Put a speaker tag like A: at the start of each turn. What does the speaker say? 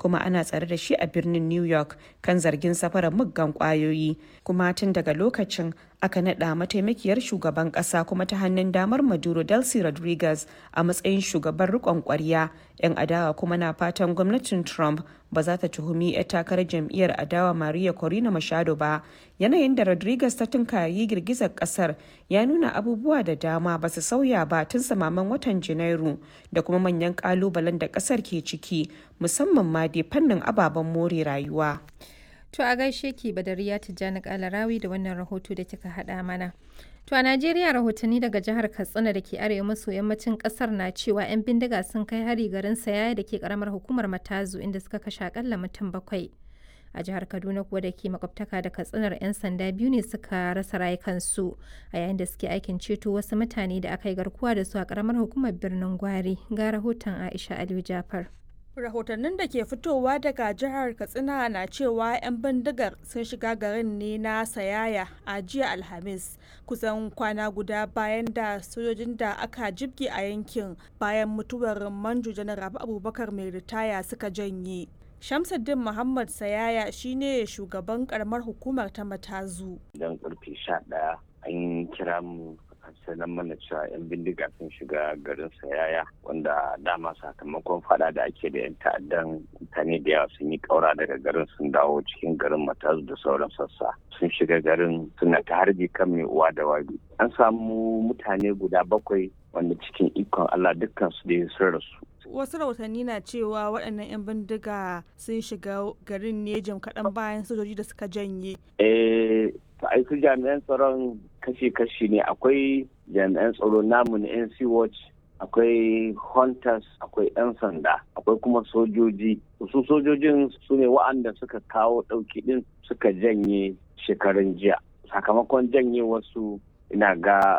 A: kuma ana tsare da shi a birnin new york kan zargin safarar muggan kwayoyi kuma tun daga lokacin aka naɗa mataimakiyar shugaban ƙasa kuma ta hannun damar maduro delcy rodriguez a matsayin shugaban riƙon ƙwarya 'yan adawa kuma na fatan gwamnatin trump ba za ta tuhumi 'yar takarar jam'iyyar adawa maria corina machado ba yanayin da rodriguez ta tunkayi girgizar kasar ya nuna abubuwa da dama ba su sauya ba tun samaman watan janairu da kuma manyan kalubalen da kasar ke ciki musamman ma dai fannin ababen more rayuwa
B: To a gaishe ki Badariya Tijjani Kalarawi da wannan rahoto da kika haɗa mana. To a Najeriya rahotanni daga jihar Katsina da ke arewa maso yammacin ƙasar na cewa 'yan bindiga sun kai hari garin Sayaya da ke ƙaramar hukumar Matazu inda suka kashe akalla mutum bakwai. A jihar Kaduna kuwa da ke makwabtaka da Katsinar 'yan sanda biyu ne suka rasa rayukansu a yayin da suke aikin ceto wasu mutane da aka yi garkuwa da su a ƙaramar hukumar birnin Gwari. Ga rahoton Aisha Aliyu Jafar.
C: rahotannin da ke fitowa daga jihar katsina na cewa 'yan bindigar sun shiga garin ne na sayaya a jiya alhamis kusan kwana guda bayan da sojojin da aka jibge a yankin bayan mutuwar manjo janar rabu abubakar mai ritaya suka janye shamsuddin muhammad sayaya shine shugaban karamar hukumar ta matazu
D: idan karfe sha ɗaya an kira mu sanar mana cewa 'yan bindiga sun shiga garin sayaya wanda dama sakamakon fada da ake da 'yan ta'addan mutane da yawa sun yi kaura daga garin sun dawo cikin garin matazu da sauran sassa sun shiga garin suna ta harbi kan mai uwa da wabi an samu mutane guda bakwai wanda cikin ikon allah dukkan su da sun rasu
C: wasu rahotanni na cewa waɗannan 'yan bindiga sun shiga garin ne jim kaɗan bayan sojoji da suka janye
D: eh ai su jami'an tsaron kashi-kashi ne akwai jami'an tsaro namu na nc watch akwai hunters akwai 'yan sanda akwai kuma sojoji su sojojin su ne wa'anda suka kawo ɗauki ɗin suka janye shekarun jiya sakamakon janye wasu ina ga